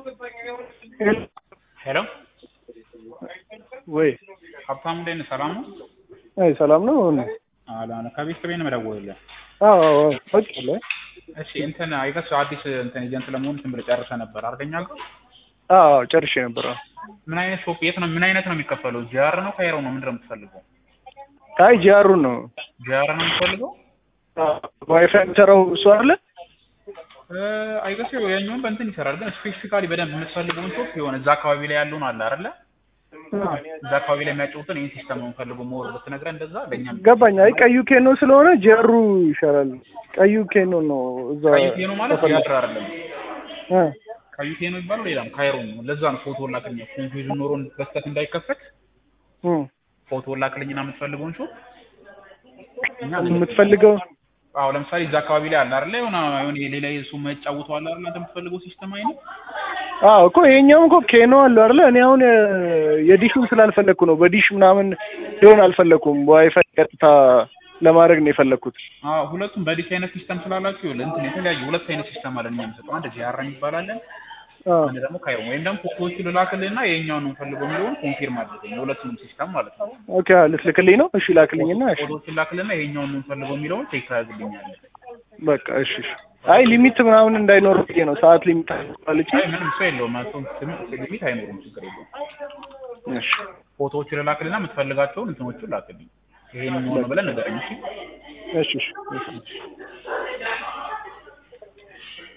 ሄሎ ወይ ሀብታሙ እንዴት ነህ? ሰላም ነው? አይ ሰላም ነው። አላነ ከቤተሰቤ ነው የምደውልልህ። አዎ አዎ ወጭ አለ እሺ እንትን አይገስ አዲስ እንትን ኤጀንት ለመሆን እንትን ብለህ ጨርሰህ ነበር አርገኛ ጋር አዎ ጨርሼ ነበር። ምን አይነት ሾፕ የት ነው ምን አይነት ነው የሚከፈለው? ጂአር ነው ካይሮ ነው ምንድን ነው የምትፈልገው? አይ ጂአሩን ነው ጂአር ነው የምትፈልገው? ዋይፋይ የሚሰራው እሱ አይደለ? አይገስ ያኛውን በእንትን ይሰራል፣ ግን ስፔሲፊካሊ በደንብ የምትፈልገውን ሾፕ የሆነ እዛ አካባቢ ላይ ያለውን አለ አይደለ? እዛ አካባቢ ላይ የሚያጫውትን ይህን ሲስተም ነው የምፈልገው ሞር ብትነግረን እንደዛ ለእኛም ገባኝ። አይ ቀዩ ኬኖ ስለሆነ ጂአሩ ይሻላል። ቀዩ ኬኖ ነው እዛ ቀዩ ኬኖ ማለት ጂአር አይደለም። እ ቀዩ ኬኖ ይባላል ሌላም ካይሮ ነው። ለዛ ነው ፎቶ ላክልኝ ኮንፊውዥን ኖሮ በስተት እንዳይከፈት እ ፎቶ ላክልኝና የምትፈልገውን ሾፕ እኛ የምትፈልገው አዎ ለምሳሌ እዛ አካባቢ ላይ አለ አይደለ? የሆነ የሆነ ሌላ እሱ የማይጫወተው አለ አይደል? አንተ የምትፈልገው ሲስተም አይነት አዎ እኮ ይሄኛውም እኮ ኬኖ አለው አይደለ? እኔ አሁን የዲሹን ስላልፈለግኩ ነው። በዲሽ ምናምን ሊሆን አልፈለግኩም። በዋይፋይ ቀጥታ ለማድረግ ነው የፈለግኩት። አዎ ሁለቱም በዲስ አይነት ሲስተም ስላላችሁ ይኸውልህ እንትን የተለያዩ ሁለት አይነት ሲስተም አለን እኛ የምንሰጠው አንድ ጂአር ይባላል አዎ አንድ ደግሞ ካይሮ ወይም ደግሞ ፎቶዎቹ ልላክልህና የኛውን ነው የምፈልገው የሚለውን ኮንፊርም አድርገኝ የሁለቱንም ሲስተም ማለት ነው። ኦኬ አዎ፣ ልትልክልኝ ነው? እሺ ላክልኝና እሺ ፎቶዎቹን ላክልህና የኛውን ነው የምፈልገው የሚለውን ቼክ ታደርግልኛለህ። በቃ እሺ እሺ። አይ ሊሚት ምናምን እንዳይኖር ብዬ ነው። ሰዓት ሊሚት አለች። አይ ምንም ሰው የለውም መቶ ሊሚት አይኖርም፣ ችግር የለውም። እሺ ፎቶዎቹ ልላክልህና የምትፈልጋቸውን እንትኖቹን ላክልኝ። ይሄን ነው ብለን ንገረኝ እሺ። እሺ እሺ።